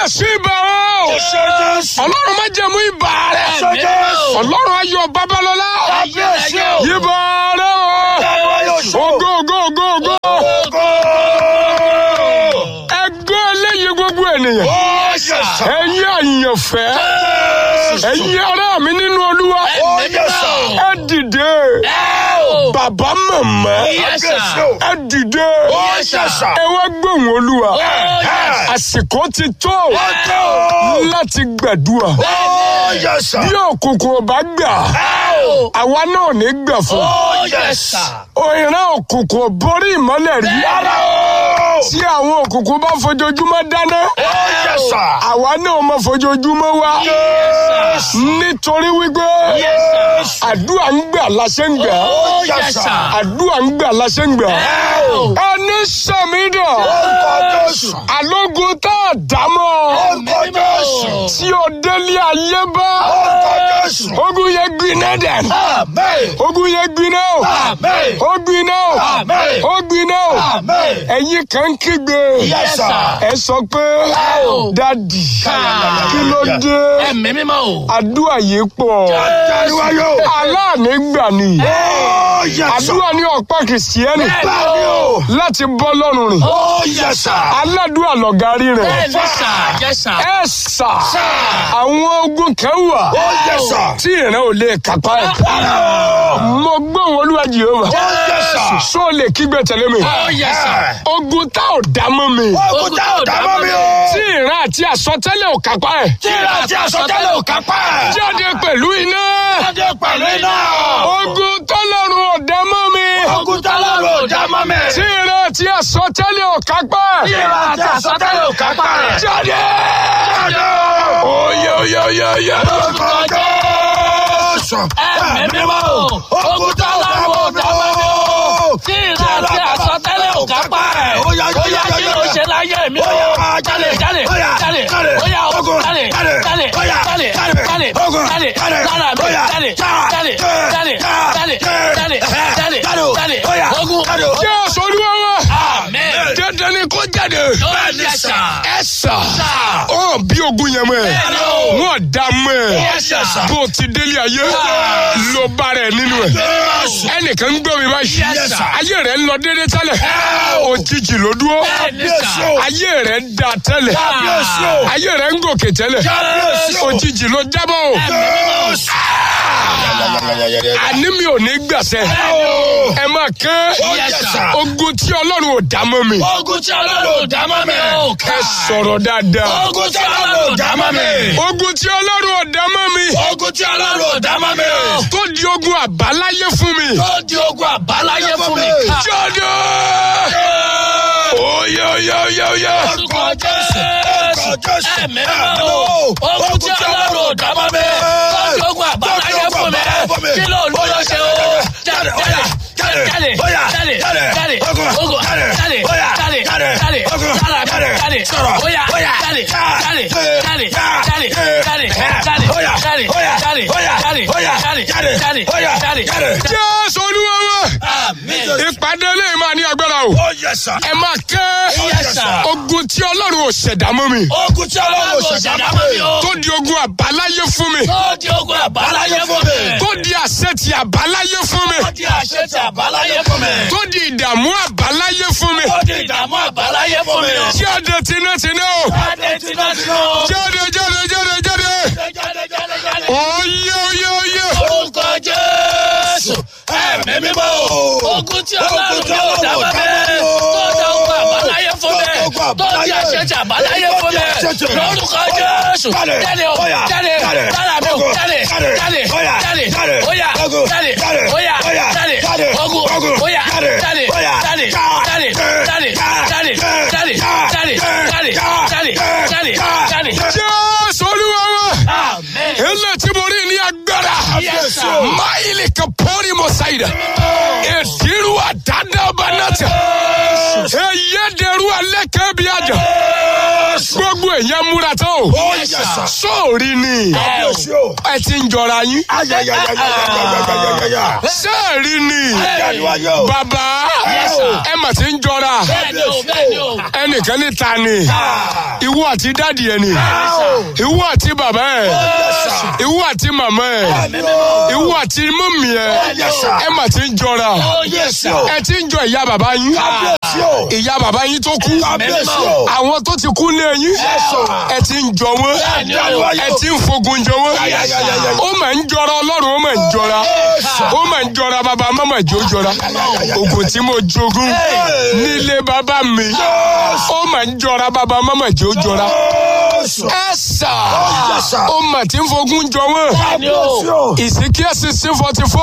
kábíyèsí ibà o Ẹ̀ṣẹ̀ Jésù. ọlọ́run má jẹ̀mú ibà rẹ̀ Ẹ̀ṣẹ̀ Jésù. ọlọ́run ayọ̀ babalọ́lá Kábíyèsí o. ibà rẹ̀ Ẹ̀wọ̀n yóò ṣe. o ògo ògo ògo ògo Ògo. ẹgbẹ́ eléyìí gbogbo ènìyàn Ó yẹ sà. ẹ̀yin àyànfẹ́ ẹ̀yin ará mi nínú olúwa Ó yẹ sà. ẹ dìde bàbá màmá Kábíyèsí o. ẹ dìde Ó yẹ sà. ẹ wá gbóhùn olúwa Ẹ̀. àsìkò ti tó Ó tó. láti gbàdúrà Ó yẹ sà. bí òkùnkùn ò bá gbà àwa náà ní gbà fún Ó yẹ sà. òyìnbó òkùnkùn ò borí ìmọ́lẹ̀ rí Rárá o. tí àwọn òkùnkùn bá fojoojúmọ́ dáná Ó yẹ sà. àwa náà máa fojoojúmọ́ wá Yes. nítorí wípé Yes. àdúrà ń gbà láṣẹ ń gbà Ó yẹ sà. àdúrà ń gbà láṣẹ ń gbà ẹni sàmídà Orúkọ Jésù. alógun tá a dámọ̀ Orúkọ Jésù. tí o délé ayé bá Orúkọ Jésù. ogun yẹn gbiná dàn Amen. ogun yẹn gbiná o Amen. ó gbiná o Amen. ó gbiná o Amen. ẹ̀yin kan kígbe Yes, sir. ẹ sọ pé dadi kí ló dé ẹ̀mí mímọ́ o. àdúrà yìí pọ̀ Járíwáyò. aláàánú gbà ni Ó yẹ sà. àdúrà ní ọ̀pá kìrìsìtẹ́nì Bẹ́ẹ̀ni o. láti bọ́ lọ́rùn rìn Ó yẹ sà. aládùúrà lọ̀gárí rẹ̀ bẹ́ẹ̀ni sà jẹ́ sà. ẹ sà àwọn ogun kan wà Ó yẹ sà. tí ìran ò lè kápá ẹ̀ mo gbóhùn olúwa jehova Ó yẹ sà. sọ lè kígbe tẹ̀lé mi ó yẹ sà. ogun tá ò dá mọ́ mi Ogun tá ò dá mọ́ mi o. tí ìran àti àsọtẹ́lẹ̀ ò kápá ẹ̀ Tíra àti àsọtẹ́lẹ̀ ò kápá ẹ̀. jáde pẹ̀lú iná Jáde pẹ̀lú iná. ogun tọ́lọ́run ò dá mọ́ mi Ogun tá lọ́rùn ò dá mọ́ mi. tí ìran àti àsọtẹ́lẹ̀ ò kápá ẹ̀ Tíra àti àsọtẹ́lẹ̀ ò kápá ẹ̀. jáde Jáde. oyè oyè oyè oyè Orúkọ Jésù. ẹ̀mí mímọ́ o. ogun tó lọ́rùn ò dá mọ́ mi o. tí ìran àti àsọtẹ́lẹ̀ ò kápá ẹ̀. Ó yá, ó yá kí ló ṣe láyé mi o. Ó yá, jáde jáde ó yá, jáde jáde. ó yá o Ogun, jáde jáde. jáde Ó yá, jáde jáde. jáde Ogun, jáde jáde. lára mi Ó yá, jáde jáde. jáde jáde jáde jáde jáde jáde Ó yá, ogun jáde. jẹ́ olúwa wa amen. dandan ni kó jáde ó yẹ sà. ẹ sà ọ bí ogun yẹn mọ́ ẹ Bẹ́ẹ̀ni o. wọn dá mọ́ ẹ Yes, sir. bó o ti délé ayé ló bá rẹ nínú ẹ ẹnìkan ń gbọ́ mi báyìí Yes, sir. ayé rẹ ń lọ déédéé tẹ́lẹ̀ òjijì ló dúró bẹ́ẹ̀ni sà. ayé rẹ ń da tẹ́lẹ̀ Kábíyèsí o. ayé rẹ ń gòkè tẹ́lẹ̀ Kábíyèsí o. òjijì ló jábọ̀ o àní mi ò ní gbàsẹ́ ẹ máa ké Yes, sir. ogun tí ọlọ́run ò dá mọ́ mi ogun tí ọlọ́run ò dá mọ́ mi o. ẹ sọ̀rọ̀ dáadáa ogun tí ọlọ́run ò dá mọ́ mi. ogun tí ọlọ́run ò dá mọ́ mi ogun tí ọlọ́run ò dá mọ́ mi o. tó di ogun àbáláyé fún mi tó di ogun àbáláyé fún mi. jáde oyè oyè oyè oyè orúkọ jésù ẹ̀mí mímọ́ o. ogun tí ọlọ́run ò dá mọ́ mi. tó di ogun àbáláyé fún mi. kí ló ń lọ ṣe o. jáde jáde jáde jáde jáde ogun jáde jáde jáde jáde jáde jáde oya jáde jáde jáde jáde jáde jáde jáde jáde jáde jáde jáde jáde. jésù olúwa wa Amen. ìpàdé lẹ́yìn máa ní agbára o Ó yẹ sà. ẹ máa ké Yes, sir. ogun tí ọlọ́run ò ṣẹ̀dá mọ́ mi Ogun tí ọlọ́run ò Ọlọ́run ò ṣẹ̀dá ṣẹ̀dá mọ́ mọ́ mi mi o. o. tó di ogun àbáláyé fún mi Tó di ogun àbáláyé fún mi. tó di àṣẹ ti àbáláyé fún mi Tó di àṣẹ ti àbáláyé fún mi. tó di ìdààmú àbáláyé fún mi Tó di ìdààmú àbáláyé fún mi. jáde tinátiná o Jáde tinátiná o. jáde jáde jáde jáde Jáde jáde jáde. oyè oyè oyè Orúkọ Jésù. Ẹ̀mí mímọ́ o. Ogun tí ọlọ́run yóò dá bá mi. Tó di ogun àbáláyé fún mi. Tó di àṣẹ ti àbáláyé fún mi. Lórúkọ Jésù. Jáde o. Jáde. Lára mi o. Jáde. Jáde. Jáde. Oya. Jáde. Oya. Jáde. Ogun. Oya. Jáde. Jáde. Jáde. Jáde. Jáde. Jáde. Jáde. Jáde. Jáde. Jáde. Jáde. jésù olúwa wa Amen. ilé tí mo rí ní agbára Yes, sir. máìlì kan pọ́nrí mo ṣàyìdá èdìrú àdáńdá ọba náà tẹ ẹyẹ dẹrú alẹ́ kẹ́bi àjà gbogbo èèyàn múra tó Ó yẹ sà. sóòrí ni Kábíyèsí o. ẹ ti ń jọra yín Ayayayayayayayayaya. sẹ́ẹ̀rí ni Jáde-wáyé o. bàbá Yes, sir. ẹ mà ti ń jọra bẹ́ẹ̀ni o bẹ́ẹ̀ni o. ẹnìkan ní ta ni ìwọ àti dádì ẹ ni ìwọ àti bàbá ẹ ìwọ àti màmá ẹ ìwọ àti mọ́mì ẹ Yes, sir. ẹ mà ti ń jọra ó yẹ sà. ẹ ti ń jọ ìyá bàbá yín Kábíyèsí o. ìyá bàbá yín tó kú Kábíyèsí o. àwọn tó ti kú lé yín ẹ ti ń jọ wọn ẹ ti ń fogun jọ wọn Ayayayayaya. ó mà ń jọra ọlọ́run ó mà ń jọra ó mà ń jọra bàbá màmá jò jọra ogun tí mo jogún nílé bàbá mi ó mà ń jọra bàbá màmá jò jọra Jésù. ẹ sà Yes, sir. ó mà ti ń fogun jọ wọn bẹ́ẹ̀ni o. Kábíyèsí o. ìsìnkí ẹ̀sìn sí forty four.